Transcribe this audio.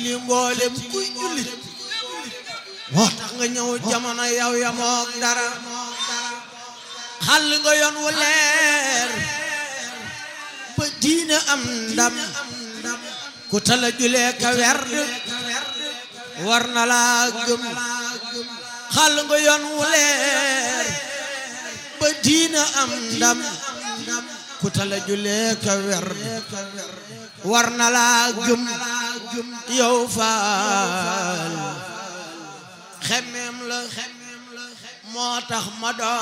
li mboolem kuy jullit moo tax nga ñëw jamono yow ya moog dara xàll nga yoon wu leer ba diine am ndam ku tala julee ka werd war na laa gëm xàll nga yoon wu leer ba diine am ndam ku tala julee ka werd war na laa gëm yow faal xemmeem la moo tax ma doon